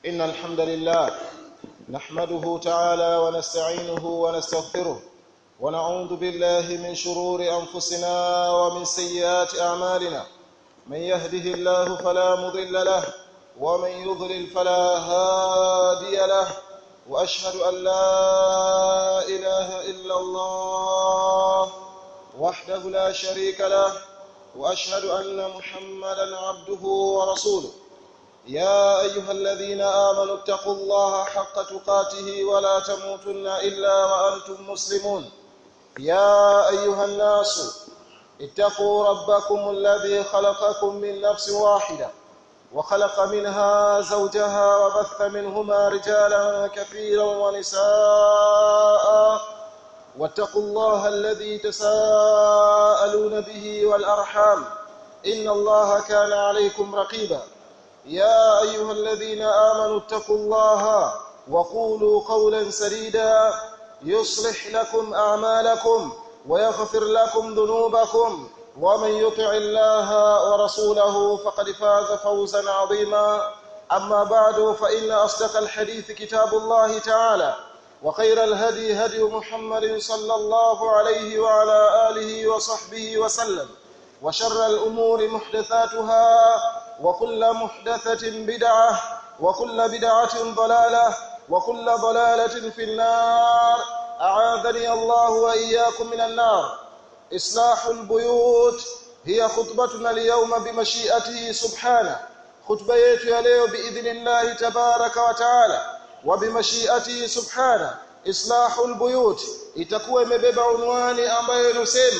إن الحمد لله نحمده تعالى ونستعينه ونستغفره ونعوذ بالله من شرور أنفسنا ومن سيئات أعمالنا من يهده الله فلا مضل له ومن يضلل فلا هادي له وأشهد أن لا إله إلا الله وحده لا شريك له واشهد ان محمدا عبده ورسوله يا ايها الذين امنوا اتقوا الله حق تقاته ولا تموتن الا وانتم مسلمون يا ايها الناس اتقوا ربكم الذي خلقكم من نفس واحده وخلق منها زوجها وبث منهما رجالا كثيرا ونساء واتقوا الله الذي تساءلون به والارحام ان الله كان عليكم رقيبا يا ايها الذين امنوا اتقوا الله وقولوا قولا سديدا يصلح لكم اعمالكم ويغفر لكم ذنوبكم ومن يطع الله ورسوله فقد فاز فوزا عظيما اما بعد فان اصدق الحديث كتاب الله تعالى وخير الهدي هدي محمد صلى الله عليه وعلى آله وصحبه وسلم وشر الأمور محدثاتها وكل محدثة بدعة وكل بدعة ضلالة وكل ضلالة في النار أعاذني الله وإياكم من النار إصلاح البيوت هي خطبتنا اليوم بمشيئته سبحانه خطبة yetu ya leo باذن الله تبارك وتعالى وبمشيئته سبحانه islahul buyut itakuwa imebeba unwani ambayo inasema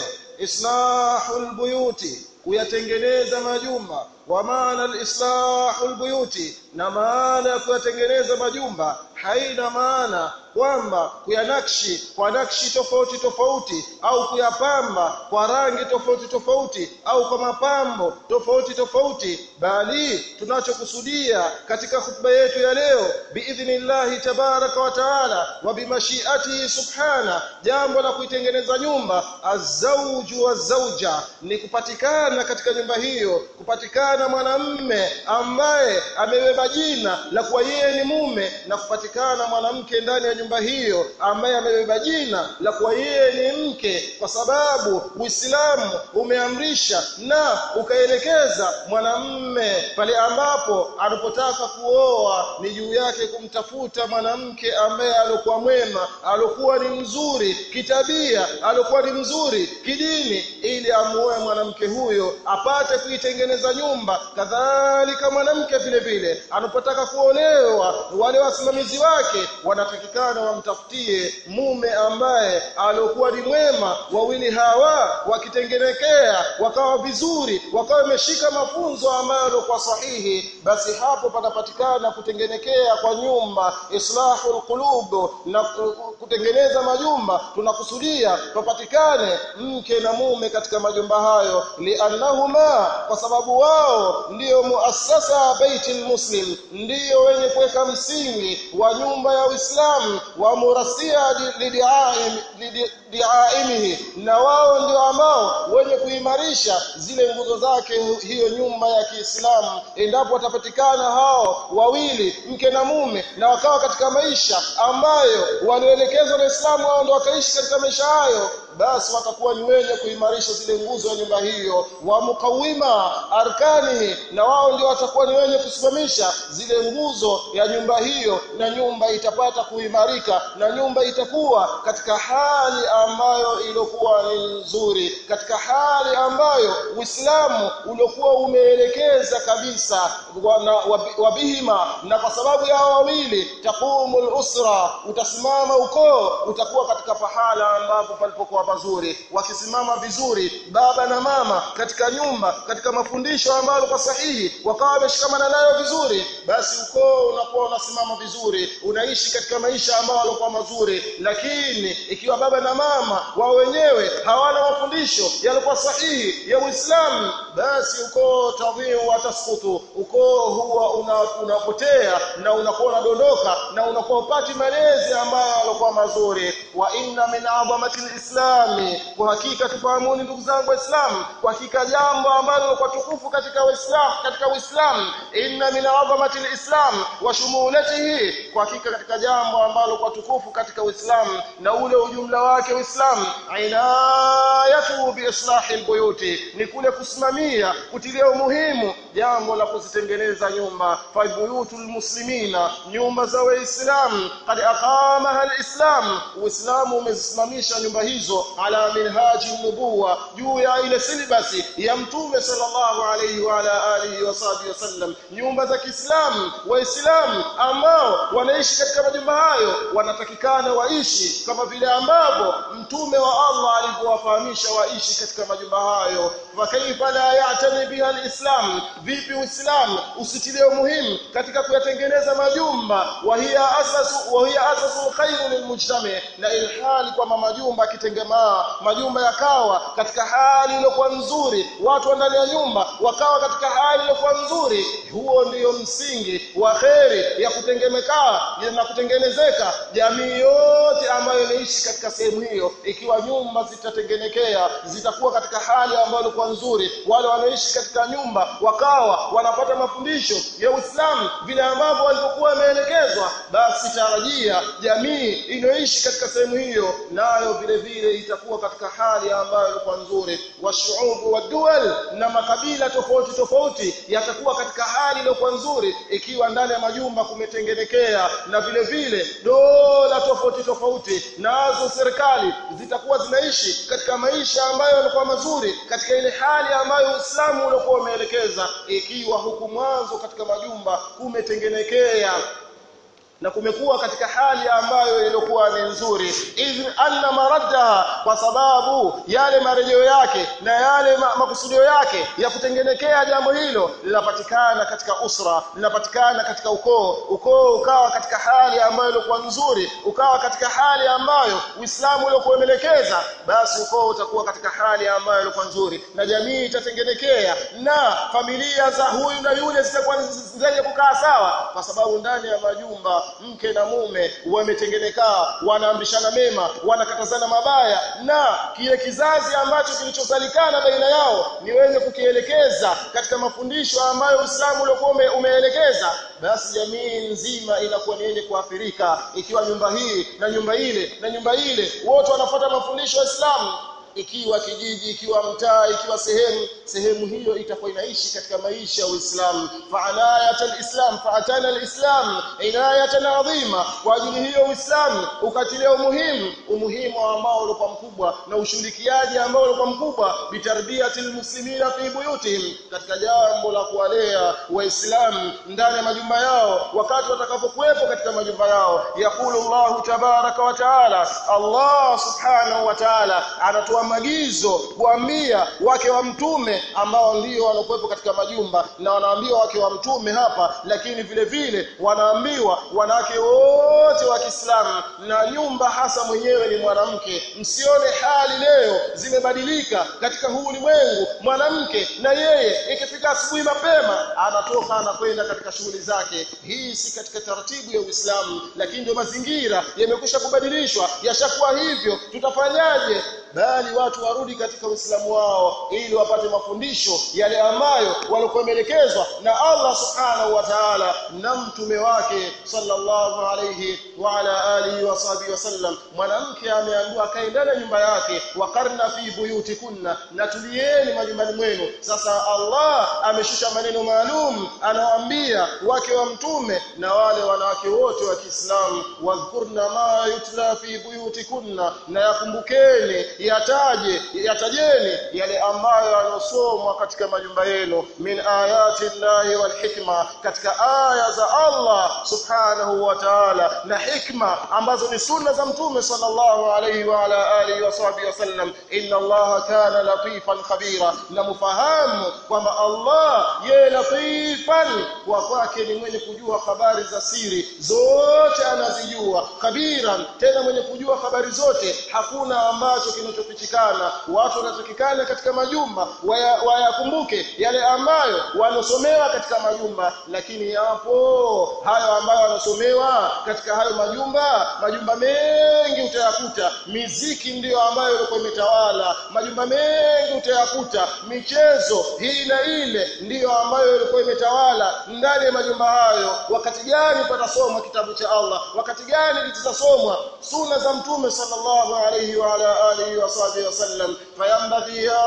islahul buyuti kuyatengeneza majumba wa maana alislahul buyuti na maana ya kuyatengeneza majumba haina maana kwamba kuyanakshi kwa nakshi tofauti tofauti au kuyapamba kwa rangi tofauti tofauti au kwa mapambo tofauti tofauti bali tunachokusudia katika hutuba yetu ya leo biidhnillahi tabaraka wa taala wa bimashiatihi subhana jambo la kuitengeneza nyumba azauju wa zauja ni kupatikana katika nyumba hiyo kupatikana mwanamme ambaye amebeba jina la kuwa yeye ni mume na kupatikana mwanamke ndani ya nyumba hiyo ambaye amebeba jina la kuwa yeye ni mke kwa sababu Uislamu umeamrisha na ukaelekeza mwanamme pale ambapo anapotaka kuoa ni juu yake kumtafuta mwanamke ambaye alikuwa mwema alikuwa ni mzuri kitabia alikuwa ni mzuri kidini ili amuoe mwanamke huyo apate kuitengeneza nyumba kadhalika mwanamke vile vile anapotaka kuolewa wale wasimamizi wake wanatakikana wamtafutie mume ambaye aliokuwa ni mwema wawili hawa wakitengenekea wakawa vizuri wakawa wameshika mafunzo ambayo yalikuwa sahihi basi hapo patapatikana kutengenekea kwa nyumba islahul qulub na kutengeneza majumba tunakusudia papatikane mke na mume katika majumba hayo liannahuma kwa sababu wao ndiyo muassasa baitil muslim ndiyo wenye kuweka msingi wa nyumba ya Uislamu wa murasia lidiaimihi na wao ndio ambao wenye kuimarisha zile nguzo zake hiyo nyumba ya Kiislamu endapo watapatikana hao wawili mke na mume na wakawa katika maisha ambayo walioelekezwa na Uislamu wao ndio wakaishi katika maisha hayo basi watakuwa ni wenye kuimarisha zile nguzo ya nyumba hiyo wa mukawima arkanihi na wao ndio watakuwa ni wenye kusimamisha zile nguzo ya nyumba hiyo na nyumba itapata kuimarika na nyumba itakuwa katika hali ambayo iliyokuwa ni nzuri katika hali ambayo Uislamu uliokuwa umeelekeza kabisa wabihima na kwa sababu ya wawili taqumul usra utasimama ukoo utakuwa katika pahala ambapo palipokuwa pazuri wakisimama vizuri baba na mama katika nyumba katika mafundisho ambayo kwa sahihi wakawa wameshikamana nayo vizuri basi ukoo unakuwa unasimama vizuri unaishi katika maisha ambayo yalikuwa mazuri lakini ikiwa baba na mama wao wenyewe hawana mafundisho yalikuwa sahihi ya Uislamu basi ukoo tadhiu wa tasqutu ukoo huwa unapotea una na unakuwa unadondoka na unakuwa upati malezi ambayo yalikuwa mazuri wa inna min adhamati alislami kwa hakika tufahamuni ndugu zangu waislamu kwa hakika jambo ambalo kwa tukufu katika uislamu katika uislamu inna min adhamati alislam wa shumulatihi kwa hakika katika jambo ambalo kwa tukufu katika uislamu na ule ujumla wake uislamu inayatu bi islahi albuyuti ni kule kusimamia kutilia umuhimu jambo la kuzitengeneza nyumba fa buyutul muslimina nyumba za waislamu qad aqamaha alislam uislamu umezisimamisha nyumba hizo ala minhaji nubuwa juu ya ile silibasi ya mtume sallallahu alayhi wa ala alihi wa sahbihi wasallam nyumba za Kiislamu waislamu ambao wanaishi katika majumba hayo wanatakikana waishi kama vile ambavyo mtume wa Allah alivyowafahamisha waishi katika majumba hayo fa kaifa la ya'tani biha alislam vipi uislamu usitilie umuhimu katika kuyatengeneza majumba wa hiya asasu wa hiya asasu khairu lilmujtama na ilhali kwamba majumba akitengemaa majumba yakawa katika hali iliyokuwa nzuri watu ndani ya nyumba wakawa katika hali iliyokuwa nzuri huo ndiyo msingi wa kheri ya kutengemekaa na kutengenezeka jamii yote ambayo inaishi katika sehemu hiyo ikiwa nyumba zitatengenekea zitakuwa katika hali ambayo ilikuwa nzuri wale wanaoishi katika nyumba wakawa wanapata mafundisho ya Uislamu vile ambavyo walivyokuwa wameelekezwa basi tarajia jamii inayoishi katika sehemu hiyo nayo vile vile itakuwa katika hali ambayo ilikuwa nzuri washuubu wa dual na makabila tofauti tofauti yatakuwa katika hali iliyokuwa nzuri ikiwa ndani ya majumba kumetengenekea na vile vile dola tofauti tofauti nazo serikali zitakuwa zinaishi katika maisha ambayo yalikuwa mazuri katika ile hali ambayo Uislamu uliokuwa umeelekeza ikiwa huku mwanzo katika majumba kumetengenekea na kumekuwa katika hali ambayo ilikuwa ni nzuri idh anna maradda kwa sababu yale marejeo yake na yale ma makusudio yake ya kutengenekea jambo hilo linapatikana katika usra linapatikana katika ukoo ukoo ukawa katika hali ambayo ilikuwa nzuri ukawa katika hali ambayo Uislamu uliokuwa umeelekeza basi ukoo utakuwa katika hali ambayo ilikuwa nzuri na jamii itatengenekea na familia za huyu na yule zitakuwa zenye kukaa sawa kwa sababu ndani ya majumba mke na mume wametengenekaa wanaamrishana mema wanakatazana mabaya na kile kizazi ambacho kilichozalikana baina yao ni wenye kukielekeza katika mafundisho ambayo Uislamu uliokuwa umeelekeza basi jamii nzima inakuwa ni yenye kuathirika ikiwa nyumba hii na nyumba ile na nyumba ile wote wanafuata mafundisho ya Uislamu ikiwa kijiji ikiwa mtaa ikiwa sehemu sehemu hiyo itakuwa inaishi katika maisha ya Uislamu fa'alayat al-islam fa'atana al-islam inayatan adhima kwa ajili hiyo Uislamu ukatilia umuhimu umuhimu ambao ulikuwa mkubwa na ushirikiaji ambao ulikuwa mkubwa bitarbiyatil muslimina fi buyutihim katika jambo la kuwalea waislamu ndani ya majumba yao wakati watakapokuwepo katika majumba yao yakulu Allah tabaraka wa taala Allah subhanahu wa taala anatoa maagizo kuambia wake wa mtume ambao ndio wanakuwepo katika majumba na wanaambiwa wake wa mtume hapa lakini vile vile wanaambiwa wanawake wote wa Kiislamu na nyumba hasa mwenyewe ni mwanamke msione hali leo zimebadilika katika huu ulimwengu mwanamke na yeye ikifika asubuhi mapema anatoka anakwenda katika shughuli zake hii si katika taratibu ya Uislamu lakini ndio mazingira yamekwisha kubadilishwa yashakuwa hivyo tutafanyaje bali watu warudi katika Uislamu wao ili wapate mafundisho yale ambayo walikuwa wameelekezwa na Allah Subhanahu wa Ta'ala na mtume wake sallallahu alayhi wa ala alihi wa sahbihi wasallam mwanamke ameambiwa akae ndani ya nyumba yake wakarna fi buyutikunna na tulieni majumbani mwenu sasa Allah ameshusha maneno maalum anawaambia wake wa mtume na wale wanawake wote wa Kiislamu wadhkurna ma yutla fi buyutikunna na yakumbukeni yataje yatajeni yale ambayo yanosomwa katika majumba yenu min ayati llahi wal hikma katika aya za Allah subhanahu wa ta'ala na hikma ambazo ni sunna za mtume sallallahu alayhi wa ala alihi wa sahbihi wasallam inna allaha kana latifan khabira na mufahamu kwamba Allah ye latifan kwa kwake ni mwenye kujua habari za siri zote anazijua khabiran tena mwenye kujua habari zote hakuna ambacho kina kinachofichikana watu wanatakikana katika majumba wayakumbuke waya yale ambayo wanosomewa katika majumba lakini yapo hayo ambayo wanosomewa katika hayo majumba majumba mengi utayakuta miziki ndiyo ambayo ilikuwa imetawala majumba mengi utayakuta michezo hii na ile ndiyo ambayo ilikuwa imetawala ndani ya majumba hayo wakati gani patasomwa kitabu cha Allah wakati gani litasomwa sunna za mtume sallallahu alayhi wa ala alihi wa sahbihi wasallam fayambaghi ya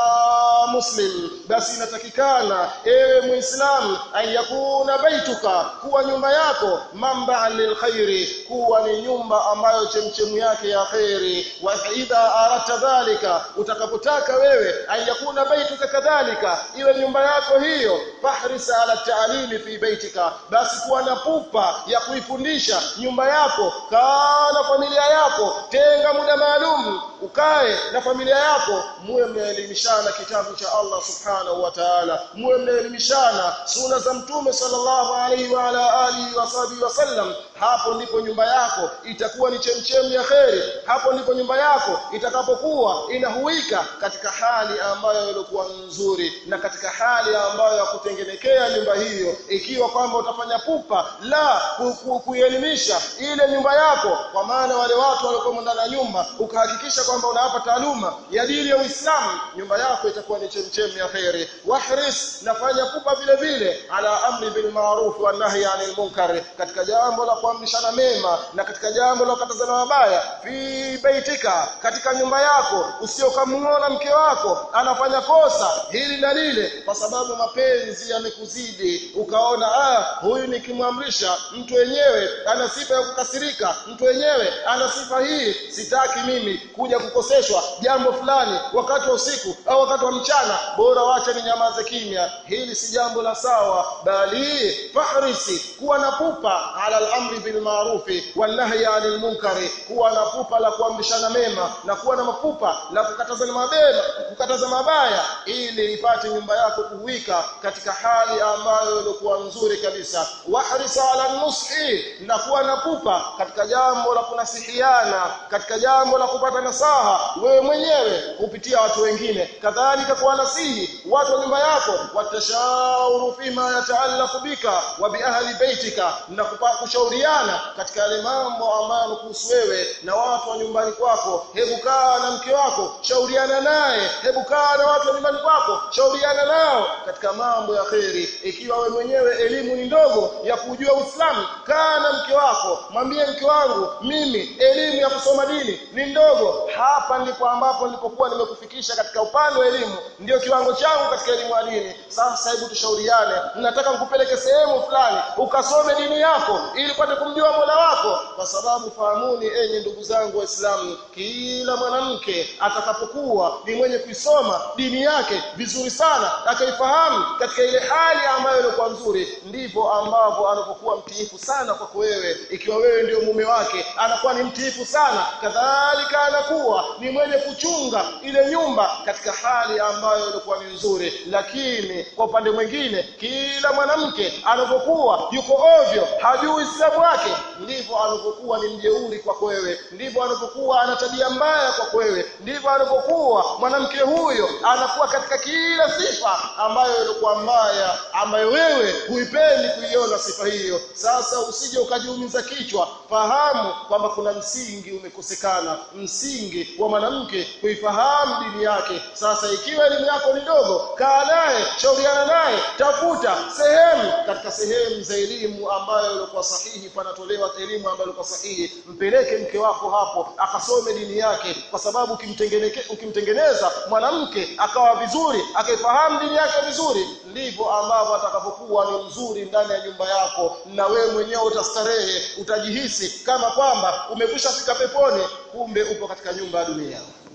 muslim basi inatakikana ewe muislam ayakuna baituka kuwa nyumba yako mamba lilkhairi kuwa ni nyumba ambayo chemchemu yake ya khairi wa idha arata dhalika utakapotaka wewe ayakuna baituka kadhalika iwe nyumba yako hiyo fahris ala ta'limi fi baitika basi kuwa na pupa ya kuifundisha nyumba yako kaa na familia yako tenga muda maalum ukae na familia yako muwe mnaelimishana kitabu cha Allah subhanahu wa ta'ala muwe mnaelimishana suna za mtume sallallahu alaihi wa ala alihi wa sahbihi wasallam hapo ndipo nyumba yako itakuwa ni chemchemi ya kheri hapo ndipo nyumba yako itakapokuwa inahuika katika hali ambayo ilikuwa nzuri na katika hali ambayo ya kutengenekea nyumba hiyo ikiwa kwamba utafanya pupa la kuielimisha ile nyumba yako kwa maana wale watu waliokuwa ndani ya nyumba ukahakikisha kwamba unawapa taaluma ya dini ya Uislamu nyumba yako itakuwa ni chemchemi ya kheri wahris nafanya pupa vile vile ala amri bil ma'ruf wa nahy 'anil munkar katika jambo la kuamrishana mema na katika jambo la kukatazana mabaya fi baitika katika nyumba yako usiokamuona mke wako anafanya kosa hili na lile kwa sababu mapenzi yamekuzidi ukaona ah huyu nikimwamrisha mtu wenyewe ana sifa ya kukasirika mtu wenyewe ana sifa hii sitaki mimi kuja kukoseshwa jambo fulani wakati wa usiku au wakati wa mchana bora wacha ni nyamaze kimya hili si jambo la sawa bali fahrisi kuwa na pupa ala al-amri bil ma'rufi wan nahyi 'anil munkari kuwa na pupa la kuamrishana mema na kuwa na mapupa la kukatazana mabema kukataza mabaya ili ipate nyumba yako kuwika katika hali ambayo ilikuwa nzuri kabisa wahrisa ala nushi na kuwa na pupa katika jambo la kunasihiana katika jambo la kupata nasaha wewe mwenyewe kupitia watu wengine kadhalika kuwa nasihi watu wa nyumba yako watashauru fima yataallaqu bika wa bi ahli baitika na kushauriana katika yale mambo ambayo kuhusu wewe na watu wa nyumbani kwako hebu kaa na mke wako shauriana naye hebu kaa na watu wa nyumbani kwako shauriana nao katika mambo ya kheri ikiwa we mwenyewe elimu ni ndogo ya kujua Uislamu kaa na mke wako mwambie mke wangu mimi elimu ya kusoma dini ni ndogo hapa ndipo ambapo nilipokuwa nimekufikisha katika upande wa elimu ndio kiwango changu katika elimu ya dini sasa hebu tushauriane nataka nikupeleke sehemu fulani ukasome dini yako ili upate kumjua Mola wako kwa sababu fahamuni enyi ndugu zangu waislamu kila mwanamke atakapokuwa ni mwenye kuisoma dini yake vizuri sana akaifahamu katika ile hali ambayo ilikuwa nzuri ndivyo ambavyo anapokuwa mtiifu sana kwako wewe ikiwa wewe ndio mume wake anakuwa ni mtiifu sana kadhalika anakuwa ni mwenye kuchunga ile nyumba katika hali ambayo ilikuwa ni nzuri lakini kwa upande mwingine kila mwanamke anapokuwa yuko ovyo hajui Uislamu wake ndivyo anapokuwa ni mjeuri kwako wewe ndivyo anapokuwa ana tabia mbaya kwako wewe ndivyo anapokuwa mwanamke huyo anakuwa katika kila sifa ambayo ilikuwa mbaya ambayo wewe huipendi kuiona sifa hiyo sasa usije ukajiumiza kichwa fahamu kwamba kuna msingi umekosekana msingi wa mwanamke kuifahamu dini yake sasa ikiwa elimu yako ni ndogo kaa naye shauriana naye tafuta sehemu katika sehemu za elimu ambayo ilikuwa sahihi panatolewa elimu ambayo ilikuwa sahihi mpeleke mke wako hapo akasome dini yake kwa sababu ukimtengeneza mwanamke akawa vizuri akaifahamu dini yake vizuri ndivyo ambavyo atakapokuwa ni mzuri ndani ya nyumba yako na wewe mwenyewe utastarehe utajihisi kama kwamba umekwisha fika peponi kumbe upo katika nyumba ya dunia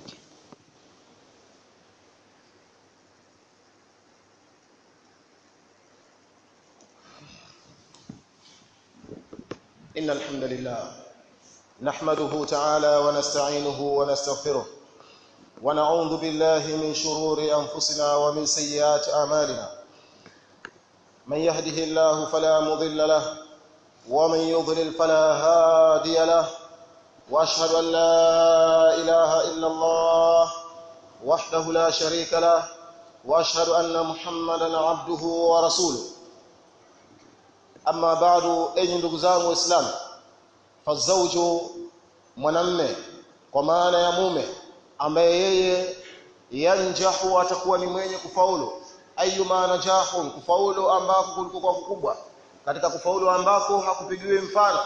إن الحمد لله نحمده تعالى ونستعينه ونستغفره ونعوذ بالله من شرور أنفسنا ومن سيئات أعمالنا من يهده الله فلا مضل له ومن يضلل فلا هادي له وأشهد أن لا إله إلا الله وحده لا شريك له واشهد ان محمدا عبده ورسوله اما بعد enyi ndugu zangu waislamu fazauju mwanamme kwa maana ya mume ambaye yeye yanjahu atakuwa ni mwenye kufaulu ayuma najahun kufaulu ambako kulikuwa kukubwa katika kufaulu ambako hakupigiwi mfano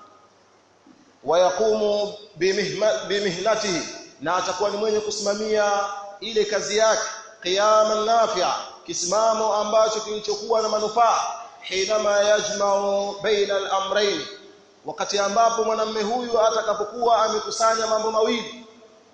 wayakumu bimihnatihi na atakuwa ni mwenye kusimamia ile kazi yake qiyaman nafi'a kisimamo ambacho kilichokuwa na manufaa hinama yajma'u baina al-amrayn wakati ambapo mwanamume huyu atakapokuwa amekusanya mambo mawili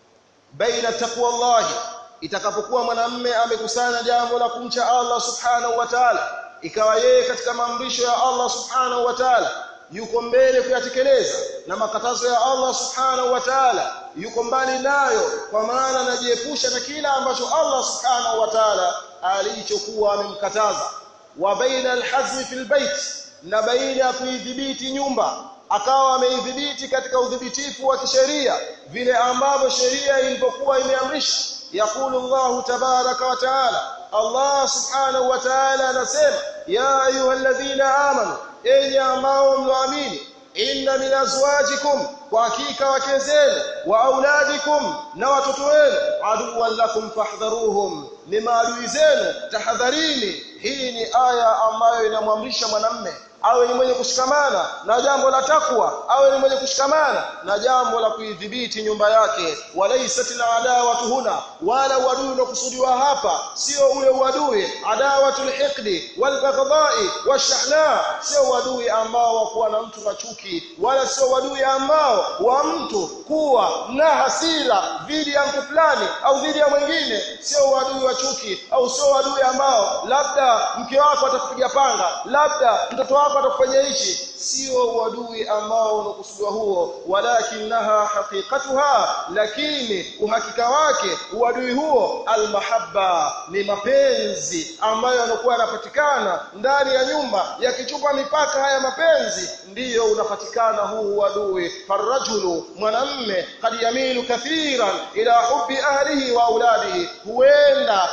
baina taqwa Allah itakapokuwa mwanamume amekusanya jambo la kumcha Allah subhanahu wa ta'ala ikawa yeye katika maamrisho ya Allah subhanahu wa ta'ala yuko mbele kuyatekeleza na makatazo ya Allah subhanahu wa ta'ala yuko mbali nayo kwa maana anajiepusha na kila ambacho Allah subhanahu wa ta'ala alichokuwa amemkataza wa baina alhazmi fil bait na baina ya kuidhibiti nyumba akawa ameidhibiti katika udhibitifu wa kisheria vile ambavyo sheria ilipokuwa imeamrisha yakulu Allah tabaraka wa taala Allah subhanahu wa ta'ala anasema ya ayyuhalladhina amanu enyi ambao mloamini inna min azwajikum kwa hakika wake zenu wa auladikum na watoto wenu aduwwan lakum fahdharuhum ni maadui zenu tahadharini hii ni aya ambayo inamwamrisha mwanamme awe ni mwenye kushikamana na jambo la takwa awe ni mwenye kushikamana na jambo la kuidhibiti nyumba yake walaisat adawatu huna wala uadui unakusudiwa hapa sio ule uadui adawatul hiqdi wal baghdai washahna sio uadui ambao wa kuwa na mtu na chuki wala sio uadui ambao wa mtu kuwa na hasira dhidi ya mtu fulani au dhidi ya mwingine sio uadui wa chuki au sio uadui ambao labda mke wako atakupiga panga labda mtoto wako atakufanyia hichi sio uadui ambao unakusudiwa huo walakinaha haqiqatuha lakini uhakika wake uadui huo almahabba ni mapenzi ambayo yanakuwa yanapatikana ndani ya nyumba yakichupa mipaka haya mapenzi ndiyo unapatikana huu uadui farajulu mwanamme kad yamilu kathiran ila hubbi ahlihi wa auladihi huenda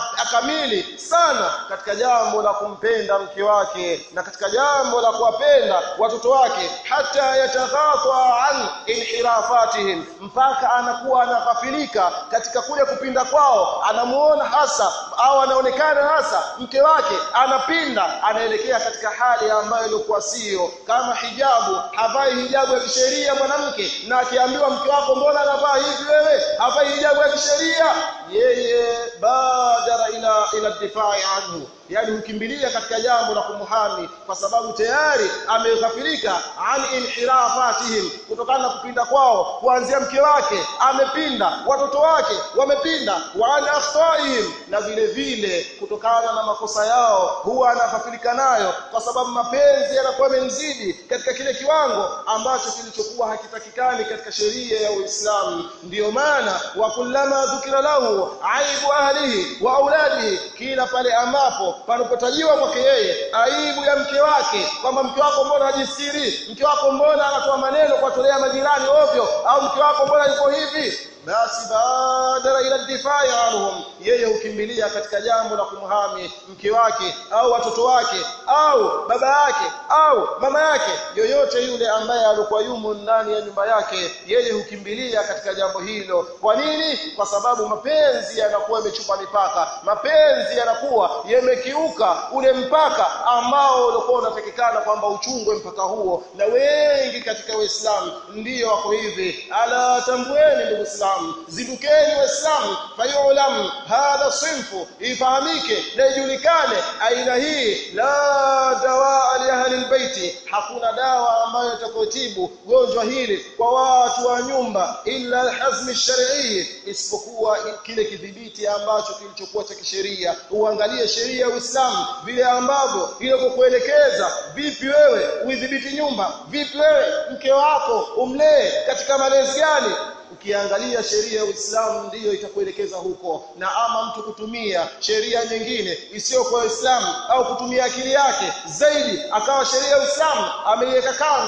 akamili sana katika jambo la kumpenda mke wake na katika jambo la kuwapenda watoto wake hata yataghatwa an inhirafatihim mpaka anakuwa anaghafilika katika kule kupinda kwao anamuona hasa au anaonekana hasa mke wake anapinda anaelekea katika hali ambayo ilikuwa sio kama hijabu havai hijabu ya kisheria mwanamke na akiambiwa mke wako mbona anavaa hivi wewe havai hijabu ya kisheria yeye badara ila ila difai anhu yani hukimbilia katika jambo la kumhami kwa sababu tayari ameghafirika an inhirafatihim kutokana na kupinda kwao kuanzia mke wake amepinda watoto wake wamepinda wa an akhtaihim na vile vile kutokana na makosa yao huwa anaghafirika nayo kwa sababu mapenzi yanakuwa yamemzidi katika kile kiwango ambacho kilichokuwa hakitakikani katika sheria ya Uislamu ndiyo maana wa kullama dhukira lahu aibu ahlihi wa auladihi kila pale ambapo panapotajiwa kwake yeye aibu ya mke wake kwamba mke wako mbona hajistiri mke wako mbona anatoa maneno kuwatolea majirani ovyo au mke wako mbona yuko hivi basi badala ila difai anhum yeye hukimbilia katika jambo la kumhami mke wake au watoto wake au baba yake au mama yake yoyote yule ambaye alikuwa yumo ndani ya nyumba yake yeye hukimbilia katika jambo hilo kwa nini kwa sababu mapenzi yanakuwa yamechupa mipaka mapenzi yanakuwa yamekiuka ule mpaka ambao ulikuwa unatakikana kwamba uchungwe mpaka huo na wengi katika waislamu ndiyo wako hivi ala tambueni ndugu Islam zidukeni waislamu fayulam hadha sinfu ifahamike na ijulikane aina hii la dawa li ahli albayti hakuna dawa ambayo itakotibu gonjwa hili kwa watu wa nyumba illa alhazm shar'i isipokuwa kile kidhibiti ambacho kilichokuwa cha kisheria uangalie sheria ya Uislamu vile ambavyo inakokuelekeza vipi wewe uidhibiti nyumba vipi wewe mke wako umlee katika malezi gani ukiangalia sheria ya Uislamu ndiyo itakuelekeza huko na ama mtu kutumia sheria nyingine isiyo kwa Uislamu au kutumia akili yake zaidi akawa sheria ya Uislamu ameiweka kando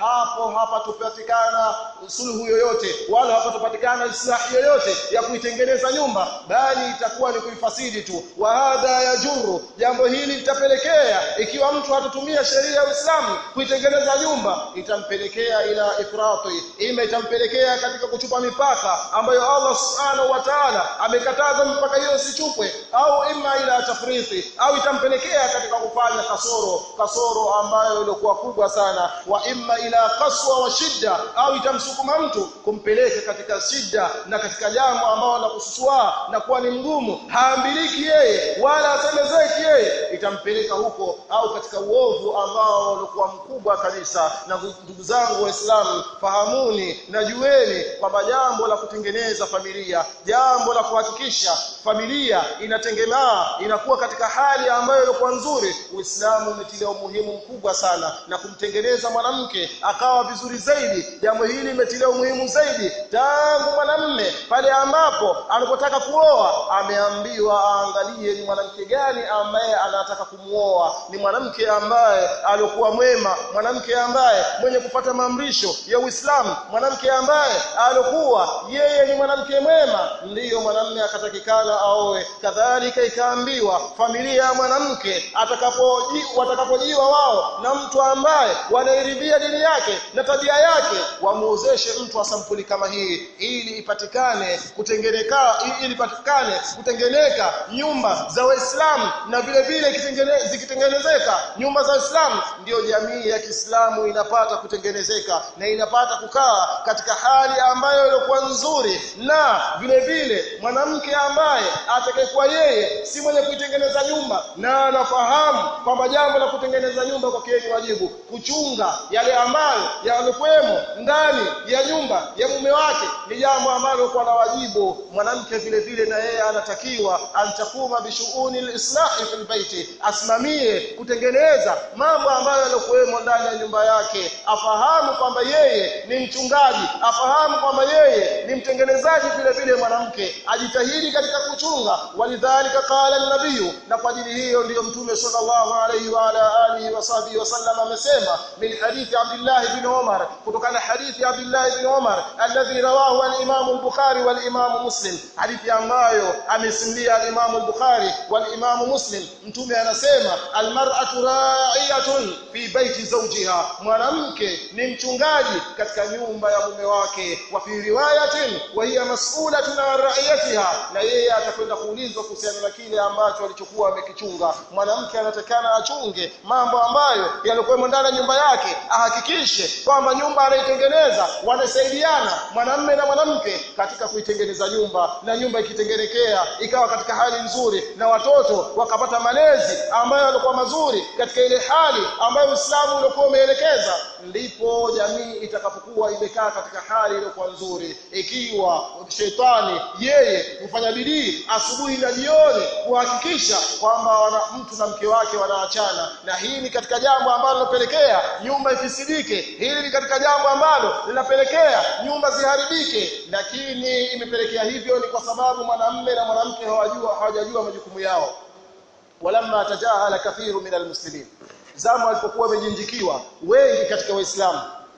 hapo hapatopatikana suluhu yoyote wala hapatopatikana islahi yoyote ya kuitengeneza nyumba bali itakuwa ni kuifasidi tu wa hadha yajuru jambo hili litapelekea ikiwa mtu hatatumia sheria ya Uislamu kuitengeneza nyumba itampelekea ila ifrati ima itampelekea katika kuchupa mipaka ambayo Allah subhanahu wa ta'ala amekataza mipaka hiyo isichupwe au ima ila tafriti au itampelekea katika kufanya kasoro kasoro ambayo ilikuwa kubwa sana wa imma ila qaswa wa shidda au itamsukuma mtu kumpeleka katika shida na katika jambo ambalo la kususua na kuwa ni mgumu haambiliki yeye wala asemezeki yeye itampeleka huko au katika uovu ambao ulikuwa mkubwa kabisa na ndugu zangu waislamu fahamuni na jueni kwamba jambo la kutengeneza familia jambo la kuhakikisha familia inatengemaa inakuwa katika hali ambayo ilikuwa nzuri uislamu umetilia umuhimu mkubwa sana na kumtengeneza mwanamke akawa vizuri zaidi jambo hili limetilia umuhimu zaidi tangu mwanamme pale ambapo anapotaka kuoa ameambiwa aangalie ni mwanamke gani ambaye anataka kumuoa ni mwanamke ambaye alikuwa mwema mwanamke ambaye mwenye kupata maamrisho ya Uislamu mwanamke ambaye alikuwa yeye ni mwanamke mwema ndiyo mwanamme akatakikana aoe kadhalika ikaambiwa familia ya mwanamke atakapoji watakapojiwa wao na mtu ambaye wanairidhia dini yake na tabia yake wamuozeshe mtu wa sampuli kama hii ili ipatikane kutengeneka ili ipatikane kutengeneka nyumba za Waislamu na vile vile zikitengenezeka nyumba za Waislamu ndiyo jamii ya Kiislamu inapata kutengenezeka na inapata kukaa katika hali ambayo ilikuwa nzuri na vile vile mwanamke ambaye atakayekuwa yeye si mwenye kuitengeneza nyumba na anafahamu kwamba jambo la kutengeneza nyumba kwa ni wajibu kuchunga yale ambayo yalikuwemo ndani ya nyumba ya mume wake ni jambo ambalo kwa la wajibu mwanamke vile vile na yeye anatakiwa antakuma bishuuni lislahi fil baiti asimamie kutengeneza mambo ambayo yalikuwemo ndani ya nyumba yake afahamu kwamba yeye ni mchungaji afahamu kwamba yeye ni mtengenezaji vile vile mwanamke ajitahidi katika kuchunga walidhalika qala an-nabiy na kwa ajili hiyo ndiyo mtume sallallahu alayhi wa ala alihi wa sahbihi wasallam amesema min hadithi Abdullah ibn Umar kutokana hadithi Abdullah ibn Umar alladhi rawahu al-Imam al-Bukhari wal-Imam Muslim hadithi ambayo amesimulia al-Imam al-Bukhari wal-Imam Muslim mtume anasema al-mar'atu ra'iyatun fi baiti zawjiha mwanamke ni mchungaji katika nyumba ya mume wake wa fi riwayatin wa hiya mas'ulatun an ra'iyatiha na yeye atakwenda kuulizwa kuhusiana na kile ambacho alichokuwa amekichunga mwanamke anatakana achunge mambo ambayo yalikuwa ndani ya nyumba yake ahakikishe kwamba nyumba anaitengeneza wanasaidiana mwanamme na mwanamke katika kuitengeneza nyumba na nyumba ikitengenekea ikawa katika hali nzuri na watoto wakapata malezi ambayo yalikuwa mazuri katika ile hali ambayo Uislamu ulikuwa umeelekeza ndipo jamii itakapokuwa imekaa katika hali iliyokuwa nzuri ikiwa shetani yeye hufanya bidii asubuhi na jioni kuhakikisha kwamba mtu na mke wake wanaachana na hii ni katika jambo ambalo linapelekea nyumba ifisidike hili ni katika jambo ambalo linapelekea nyumba ziharibike lakini imepelekea hivyo ni kwa sababu mwanamme na mwanamke hawajua hawajajua majukumu yao walamma tajahala kathiru min almuslimin zamu alipokuwa wamejinjikiwa wengi katika waislamu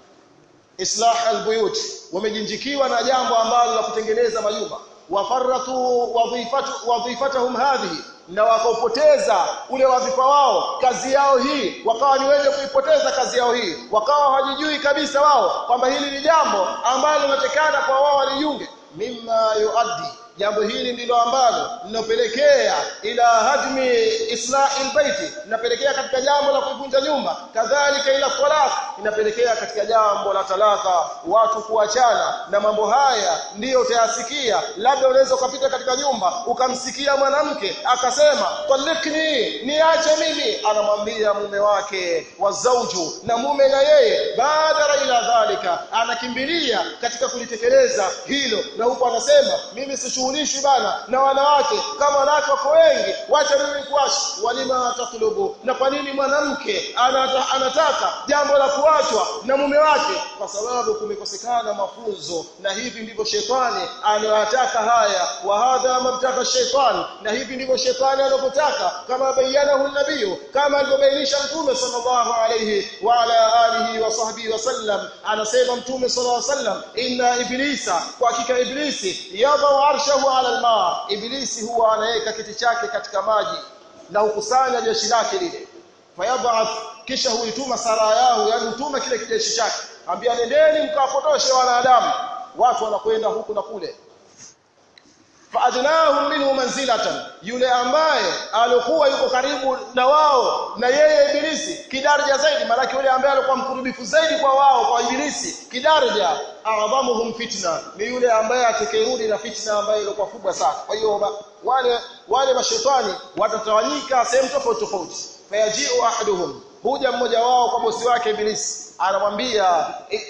islah albuyut wamejinjikiwa na jambo ambalo la kutengeneza majumba wafarratu wadhifatu wadhifatahum hadhihi na wakaupoteza ule wadhifa wao kazi yao hii wakawa ni wenye kuipoteza kazi yao hii wakawa hawajijui kabisa wao kwamba hili ni jambo ambalo linatekana kwa wao walijiunge mimma yuaddi jambo hili ndilo ambalo linapelekea ila hadmi islahi albayti linapelekea katika jambo la kuivunja nyumba kadhalika ila talaq inapelekea katika jambo la talaka watu kuachana na mambo haya ndiyo utayasikia labda unaweza ukapita katika nyumba ukamsikia mwanamke akasema talikni niache mimi anamwambia mume wake wa zauju na mume na yeye badara ila dhalika anakimbilia katika kulitekeleza hilo na huko anasema mimi si sishughulishwi bana na wanawake kama wanawake wako wengi wacha mimi kuashi walima tatlubu na kwa nini nini mwanamke anata, anataka jambo la kuachwa na mume wake kwa sababu kumekosekana mafunzo na hivi ndivyo shetani anayotaka haya wa hadha mabtaka shetani na hivi ndivyo shetani anapotaka kama bayanahu nabii kama alivyobainisha mtume sallallahu alayhi wa ala alihi wa sahbihi wasallam anasema mtume sallallahu alayhi wasallam inna iblisa kwa hakika iblisi yadau arshahu ala alma iblisi huwa anaweka kiti chake katika maji na hukusanya jeshi lake lile fayabath kisha huituma sarayahu yani hutuma kile kijeshi chake ambia nendeni mkawapotoshe wanadamu watu wanakwenda huku na kule faadnahum minhu manzilatan yule ambaye alikuwa yuko karibu na wao na yeye ibilisi kidaraja zaidi maana yule ambaye alikuwa mkurubifu zaidi kwa wao kwa ibilisi kidaraja a'dhamuhum fitna ni yule ambaye atakayerudi na fitna ambayo ilikuwa kubwa sana kwa hiyo wale wale mashetani watatawanyika sehemu tofauti tofauti fayaji'u ahaduhum huja mmoja wao kwa bosi wake ibilisi anamwambia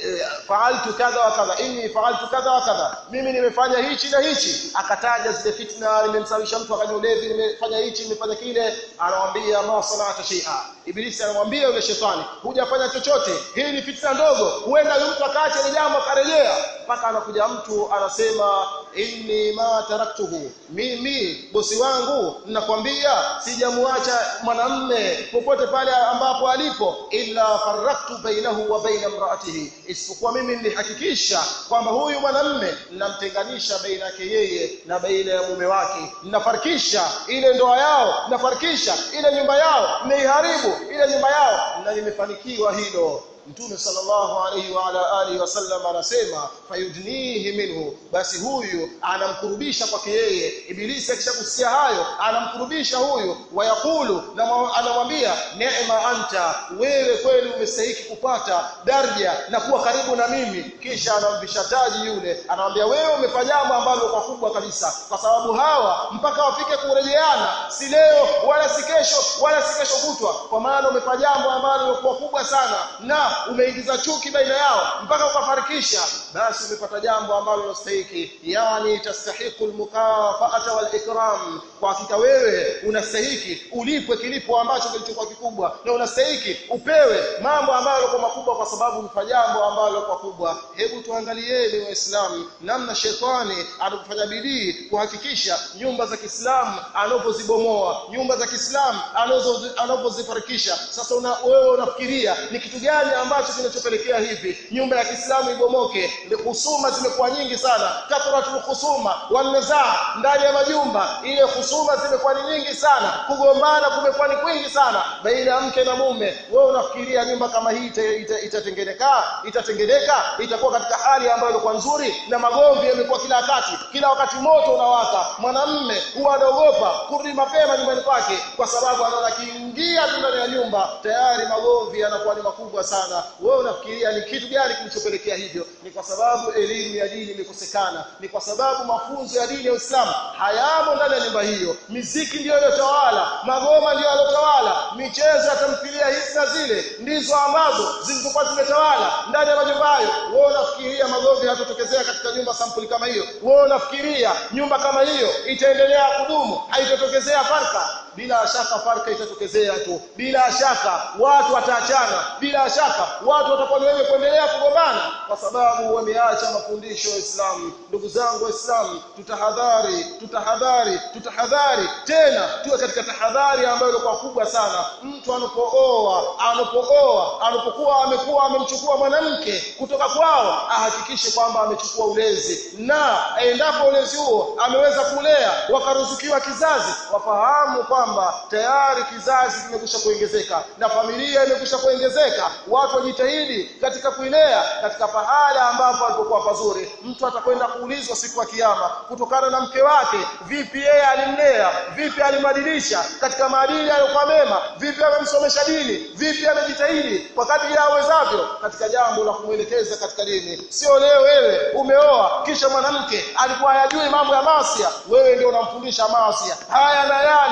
faaltu kadha wa kadha inni faaltu kadha wa kadha mimi nimefanya hichi na hichi akataja zile fitna nimemsawisha mtu akanywa ulevi nimefanya hichi nimefanya kile anamwambia ma salata shay'a ibilisi anamwambia yule shetani hujafanya chochote hii ni fitna ndogo huenda yule mtu akaacha ile jambo akarejea mpaka anakuja mtu anasema inni ma taraktuhu mimi bosi wangu ninakwambia sijamuacha mwanamme popote pale ambapo alipo illa faraktu bainahu wa baina imraatihi isipokuwa mimi nilihakikisha kwamba huyu mwanamme ninamtenganisha baina yake yeye na baina ya mume wake ninafarikisha ile ndoa yao ninafarikisha ile nyumba yao nimeiharibu ile nyumba yao na nimefanikiwa hilo Mtume sallallahu alayhi wa ala alihi wasallam anasema fayudnihi minhu basi huyu anamkurubisha kwake yeye ibilisi akishakusikia hayo anamkurubisha huyu wayakulu na anamwambia neema anta wewe kweli umestahiki kupata daraja na kuwa karibu na mimi kisha anamvisha taji yule anamwambia wewe umefanya jambo ambalo kwa kubwa kabisa kwa sababu hawa mpaka wafike kurejeana si leo wala si kesho wala si kesho kutwa kwa maana umefanya jambo ambalo kwa kubwa sana na umeingiza chuki baina yao mpaka ukafarikisha basi umepata jambo ambalo linastahili yani tastahiqu almukafaata walikram kwa hakika wewe unastahili ulipwe kilipo ambacho kilichokuwa kikubwa na unastahili upewe mambo ambayo kwa makubwa kwa sababu umefanya jambo ambalo kwa kubwa hebu tuangalieni waislamu namna shetani anapofanya bidii kuhakikisha nyumba za Kiislamu anapozibomoa nyumba za Kiislamu anapozifarikisha sasa una, wewe unafikiria ni kitu gani ambacho kinachopelekea hivi nyumba ya Kiislamu ibomoke husuma zimekuwa nyingi sana kathratul husuma wanazaa ndani ya majumba ile husuma zimekuwa ni nyingi sana kugombana kumekuwa ni kwingi sana baina ya mke na mume wewe unafikiria nyumba kama hii itatengeneka itatengeneka itakuwa katika hali ambayo ilikuwa nzuri na magomvi yamekuwa kila wakati kila wakati moto unawaka mwanamme huwa anaogopa kurudi mapema nyumbani kwake kwa sababu anaona kiingia tu ndani ya nyumba tayari magomvi yanakuwa ni makubwa sana wewe unafikiria ni kitu gani kilichopelekea hivyo ni kwa sababu elimu ya dini imekosekana ni kwa sababu mafunzo ya dini ya Uislamu hayamo ndani ya nyumba hiyo miziki ndiyo iliyotawala magoma ndiyo yalotawala michezo ya tamthilia hizi na zile ndizo ambazo zilizokuwa zimetawala ndani ya majumba hayo wewe unafikiria magomvi hayatotokezea katika nyumba sampuli kama hiyo wewe unafikiria nyumba kama hiyo itaendelea kudumu haitotokezea farka bila shaka farka itatokezea tu bila shaka watu wataachana bila shaka watu watakuwa ni wenye kuendelea kugombana kwa sababu wameacha mafundisho ya Uislamu ndugu zangu waislamu tutahadhari tutahadhari tutahadhari tena tuwe katika tahadhari ambayo ilikuwa kubwa sana mtu anapooa anapooa anapokuwa amekuwa amemchukua mwanamke kutoka kwao ahakikishe kwamba amechukua ulezi na endapo ulezi huo ameweza kulea wakaruzukiwa kizazi wafahamu kwamba tayari kizazi kimekwisha kuongezeka na familia imekwisha kuongezeka watu wajitahidi katika kuilea katika pahala ambapo alipokuwa pazuri mtu atakwenda kuulizwa siku ya kiyama kutokana na mke wake vipi yeye alimlea vipi alimbadilisha katika maadili aliyokuwa mema vipi amemsomesha dini vipi amejitahidi kwa kadri ya awezavyo katika jambo la kumwelekeza katika dini sio leo wewe umeoa kisha mwanamke alikuwa hayajui mambo ya maasi wewe ndio unamfundisha maasi haya na yale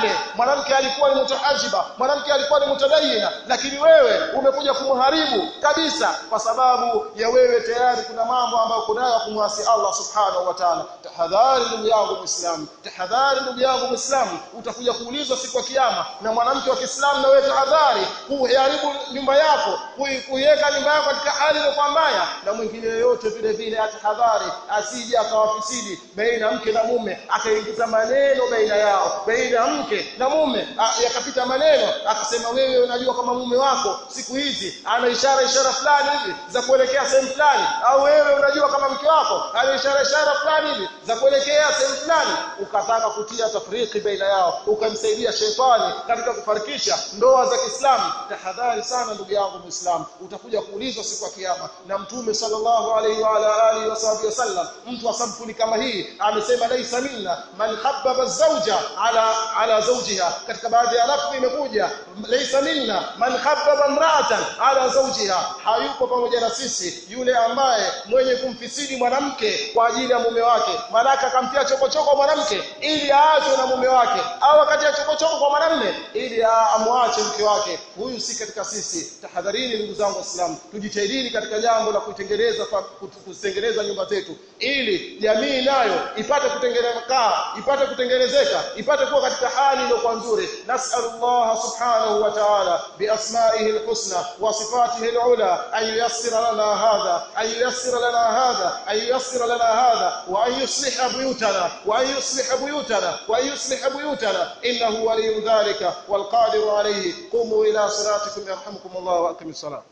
mwanamke alikuwa ni mutahajiba mwanamke alikuwa ni mutadayina lakini wewe umekuja kumharibu kabisa kwa sababu ya wewe tayari kuna mambo ambayo kunayo kumwasi Allah subhanahu wa ta'ala tahadhari ndugu yangu muislamu tahadhari ndugu yangu muislamu utakuja kuulizwa siku ya kiyama na mwanamke wa Kiislamu na wewe tahadhari kuharibu nyumba yako kuiweka nyumba yako katika hali iliyokuwa mbaya na mwingine yoyote vile vile atahadhari asije akawafisidi baina mke na mume akaingiza maneno baina yao baina mke na mume yakapita maneno akasema wewe unajua kama mume wako siku hizi ana ishara ishara fulani hivi za kuelekea sehemu fulani au wewe unajua kama mke wako ana ishara ishara fulani hivi za kuelekea sehemu fulani ukataka kutia tafriki baina yao ukamsaidia shetani katika kufarikisha ndoa za Kiislamu tahadhari sana ndugu yangu Muislamu utakuja kuulizwa siku ya kiyama na mtume sallallahu alaihi wa ala alihi wasallam mtu wa sampuli kama hii amesema laisa minna man habbaba zawja ala ala zawjiha katika baadhi ya lafzi imekuja laisa minna man habbaba imra'atan ala zawjiha hayupo pamoja na sisi yule ambaye mwenye kumfisidi mwanamke kwa ajili ya mume wake malaka akamtia chokochoko mwanamke ili aachwe na mume wake au wakati ya chokochoko kwa mwanamume ili amwache mke wake huyu si katika sisi tahadharini ndugu zangu waislamu tujitahidini katika jambo la kutengeneza kutengeneza nyumba zetu ili jamii nayo ipate kutengenezeka ipate kutengenezeka ipate kuwa katika hali iliyokuwa nzuri nas'alullah subhanahu wa ta'ala biasma'ihi alhusna wa sifatihi alula an yuyassira lana hadha an yuyassira lana hadha an yuyassira lana hadha wa an yusliha buyutana wa an yusliha buyutana wa an yusliha buyutana innahu waliyyu dhalika wal qadiru alayhi qumu ila salatikum yarhamukum Allah wa aqimis salat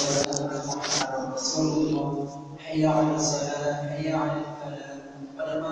حي على الصلاة حي على الفلاح